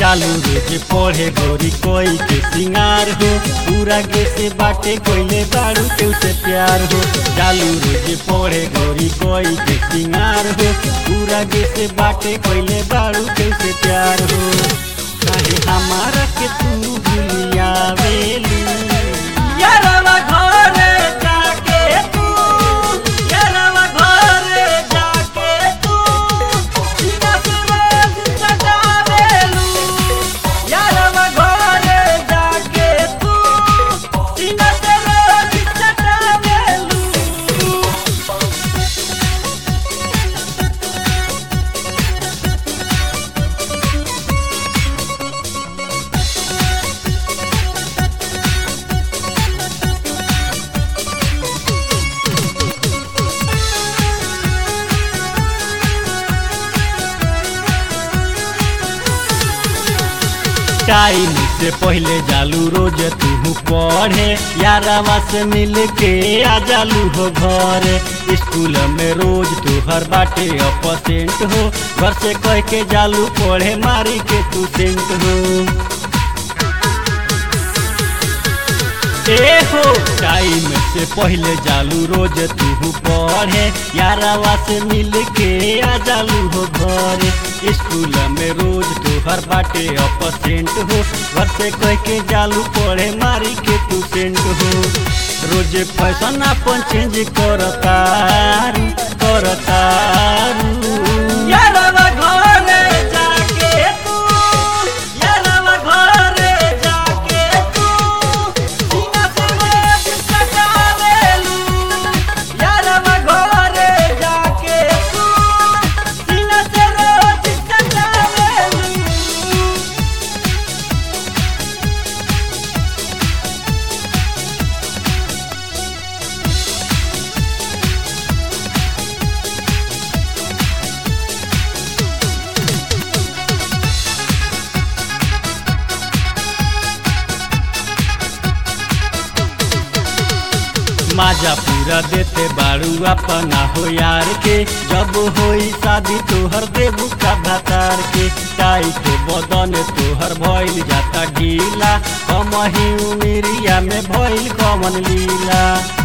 चालू रोज पढ़े गोरी कोई के सिंगार हो पूरा गे से बाटे कोइले बाड़ू के उसे प्यार हो चालू रोज पढ़े गोरी कोई के सिंगार हो पूरा गे से बाटे कोइले बाड़ू के उसे प्यार हो काहे हमारा के तू भूलियावेली यारवा घरे जाके तू यारवा घरे जाके तू सीना से रोज सजावेलू यारवा घरे जाके तू सीना से रोज सजावेलू टाइम से पहले जालू रोज तू पढ़े यारवा से मिल के आ जालू हो घर स्कूल में रोज तू हर बाटे अपसेंट हो घर से कह के जालू पढ़े मारी के तू सेंट हो ए हो टाइम से पहले जालू रोज तू पढ़े यारावा से मिल के आ जालू हो घर स्कूल में रोज तू हर बाटे अपसेंट हो घर से कह के जालू पढ़े मारी के तू सेंट हो रोज फैशन अपन चेंज करतारू करतारू यारावा घरे जाके तू यारावा घरे जाके तू सीना से रोज सजावेलू यारवा घरे जाके तू सीना से रोज सजावेलू माजा पूरा देते बाड़ू अपना हो यार के जब होई शादी तोहर देबू का भातार के टाइट बदन तोहर भइल जाता ढीला कम ही उमिरिया में भइल कमन लीला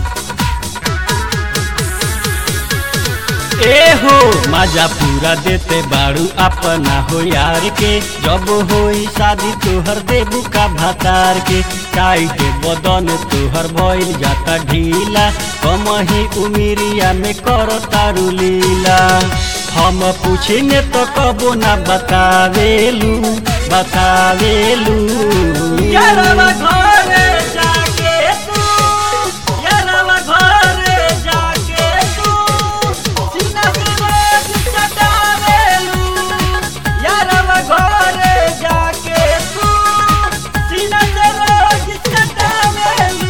ए हो माजा पूरा देते बाड़ू अपना हो यार के जब होई शादी तोहर देबू का भातार के टाइट बदन तोहर भइल जाता ढीला कम ही उमिरिया में कर तारू लीला हम पूछने तो कबो ना बतावेलू बतावेलू यारवा घरे जाके तू यारवा घरे जाके तू सीना से रोज सटावेलू यारवा घरे जाके तू सीना से रोज सटावेलू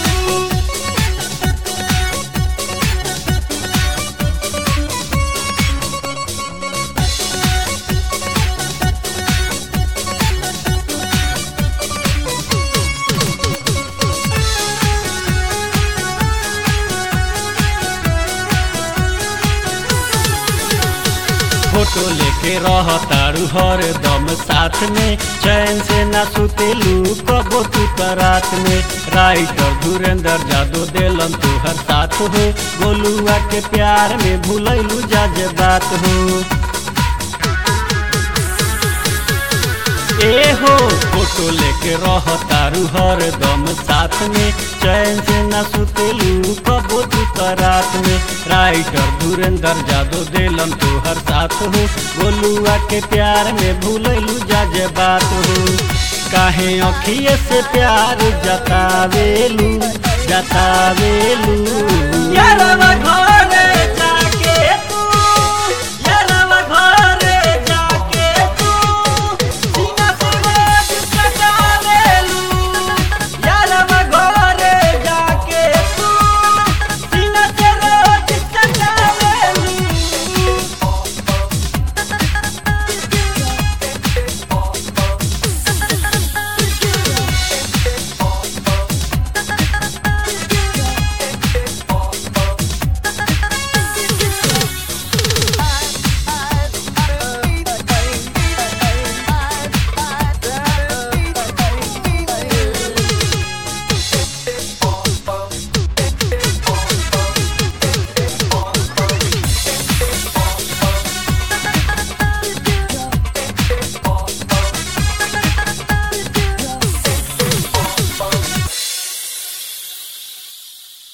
फोटो लेके रह तारू हर दम साथ में चैन से ना सुतेलू कबो तू त रात में राइटर धुरेंद्र जादू देलन तू हर साथ हो गोलुआ के प्यार में भूलैलू जा जे बात हो ए हो फोटो लेके रह तारू हर दम साथ में चैन से न सुतेलू कबो तू त रात में राइटर धुरेंद्र जादू देलन तू हर साथ हो गोलुआ के प्यार में भूलैलू जा जे बात हो काहे अखिए से प्यार जतावेलू जतावेलू यारवा घर